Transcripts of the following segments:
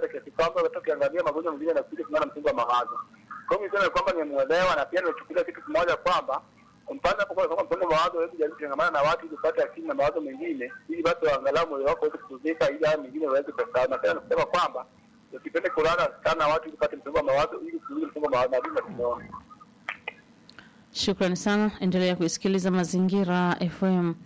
kabisa kiasi kwamba hata ukiangalia magonjwa mengine yanakuja kutokana na msongo wa mawazo. Kwa hiyo niseme kwamba nimemuelewa na pia nimechukulia kitu kimoja kwamba mpande hapo kwa sababu msongo wa mawazo wewe jaribu kutangamana na watu ili upate akili na mawazo mengine ili basi angalau moyo wako uweze kutuzika ili haya mengine uweze kusawa. Na tena nasema kwamba usipende kulala sana na watu ili upate msongo wa mawazo ili kuzuia msongo wa mawazo na bila tumeona. Shukrani sana, endelea kuisikiliza Mazingira FM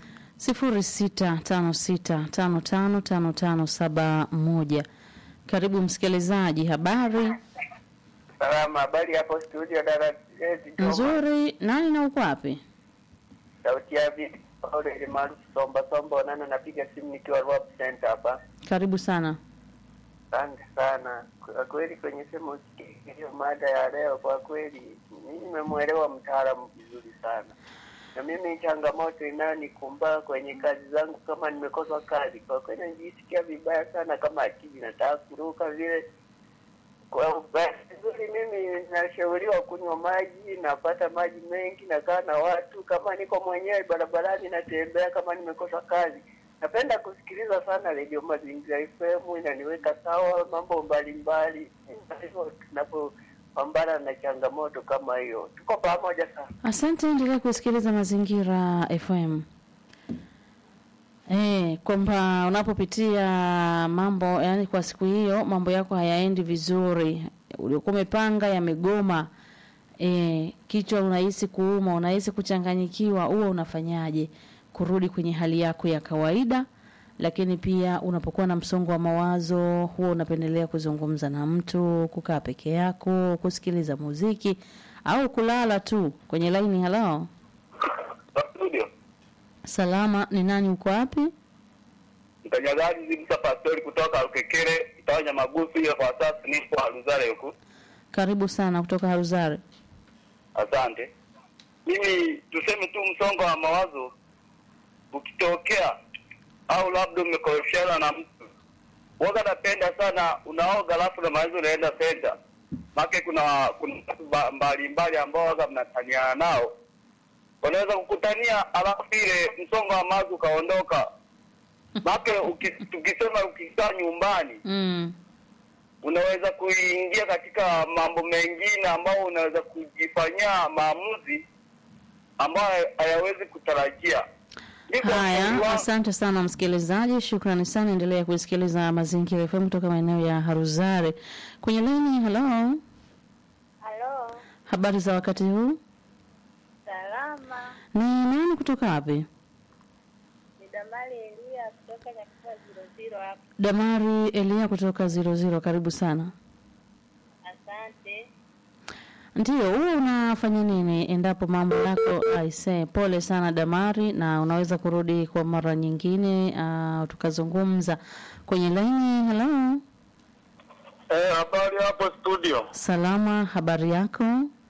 0656555571. Karibu msikilizaji, habari Salama, habari hapo studio dada Ezi Joma. nzuri. Nani na uko wapi? Sauti ya vipi? Paulo ile maarufu Somba Somba Onana, napiga simu nikiwa Rwap Center hapa. Karibu sana. Asante sana kwa kweli, kwenye sehemu hiyo mada ya leo, kwa kweli mimi nimemwelewa mtaalamu vizuri sana, na mimi changamoto inayonikumba kwenye kazi zangu, kama nimekosa kazi, kwa kweli najisikia vibaya sana, kama akili nataka kuruka vile kwa bahati nzuri mimi nashauriwa kunywa maji, napata maji mengi, nakaa na watu. Kama niko mwenyewe barabarani natembea, kama nimekosa kazi, napenda kusikiliza sana redio Mazingira FM, inaniweka sawa mambo mbalimbali. Hivyo tunapopambana na changamoto kama hiyo, tuko pamoja sana. Asante, endelea kusikiliza Mazingira FM. Eh, kwamba unapopitia mambo yani, kwa siku hiyo mambo yako hayaendi vizuri, uliokuwa umepanga yamegoma, eh, kichwa unahisi kuuma, unahisi kuchanganyikiwa, huwa unafanyaje kurudi kwenye hali yako ya kawaida? Lakini pia unapokuwa na msongo wa mawazo, huwa unapendelea kuzungumza na mtu, kukaa peke yako, kusikiliza muziki au kulala tu kwenye laini. Halo, Studio. salama, ni nani? Uko wapi? Mtanyagaji Zibisa Pastori kutoka Ukekere, Itawanya Magusu hiyo kwa sasa nipo Aluzare huku. Karibu sana kutoka Haruzare. Asante. Mimi tuseme tu msongo wa mawazo ukitokea au labda umekorofishana na mtu, waga napenda sana unaoga, alafu na mawazo unaenda senta make kuna kuna watu ba- mbalimbali ambao waga mnataniana nao, wanaweza kukutania, alafu ile msongo wa mawazo ukaondoka. Make uki- tukisema ukikaa nyumbani Mm. unaweza kuingia katika mambo mengine ambayo unaweza kujifanyia maamuzi ambayo hayawezi kutarajia. Ndivyo Haya, mshauri wangu. asante sana msikilizaji, shukrani sana. Endelea kusikiliza Mazingira FM kutoka maeneo ya Haruzare kwenye laini. Halo, Halo, habari za wakati huu? salama. Ni nani kutoka wapi? Ni Damali Elia kutoka Nyakisa ziro ziro hapa. Damari Elia kutoka zero zero, karibu sana. Asante. Ndiyo, huwa unafanya nini endapo mambo yako aise? Pole sana Damari, na unaweza kurudi kwa mara nyingine, uh, tukazungumza kwenye laini. Halo, Eh, habari hapo studio. salama, habari yako?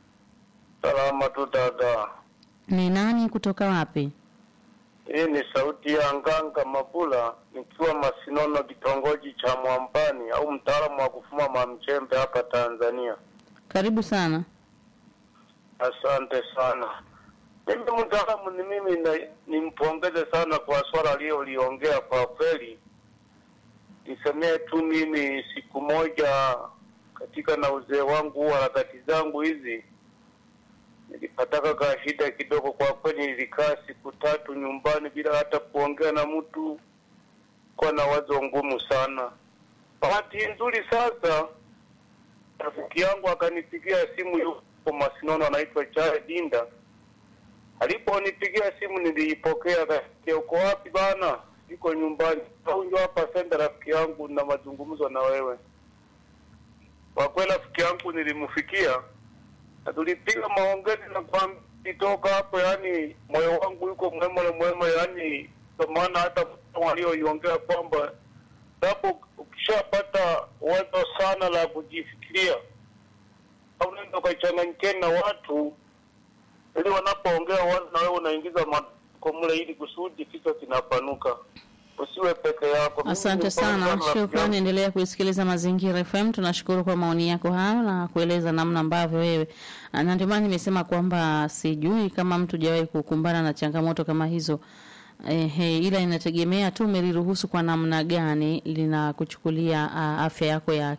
Salama tu dada. Ni nani kutoka wapi? Hii ni sauti ya Nganga Mabula nikiwa Masinono, kitongoji cha Mwambani au mtaalamu wa kufuma mamchembe hapa Tanzania. Karibu sana. Asante sana. Mimi mtaalamu ni mimi na, nimpongeze sana kwa swala aliyoliongea. Kwa kweli nisemee tu mimi, siku moja katika na uzee wangu huu harakati zangu hizi nilipataka ka shida kidogo. Kwa kweli nilikaa siku tatu nyumbani bila hata kuongea na mtu, kwa na wazo ngumu sana. Bahati nzuri sasa rafiki yangu akanipigia simu yuko Masinono, anaitwa Chale Dinda. Aliponipigia simu niliipokea, akasikia uko wapi bana? Niko nyumbani. Au njoo hapa senda, rafiki yangu, na mazungumzo na wewe. Kwa kweli rafiki yangu nilimfikia na tulipiga maongezi na kwambitoka hapo, yani moyo wangu yuko mwemole mwema, yani kwa maana hata walioiongea kwamba sababu ukishapata wazo sana la kujifikiria au unaenda ukachanganyikiana na watu ili wanapoongea wazo na wewe unaingiza matoko mle ili kusudi kichwa kinapanuka. Usiwe peke yako. Mimi Asante ni sana, rafiki yangu. shukrani. Endelea kuisikiliza Mazingira FM. Tunashukuru kwa maoni yako hayo na kueleza namna ambavyo wewe, na ndio maana nimesema kwamba sijui kama mtu jawahi kukumbana na changamoto kama hizo. Ehe, ila inategemea tu umeliruhusu kwa namna gani linakuchukulia ah, afya yako ya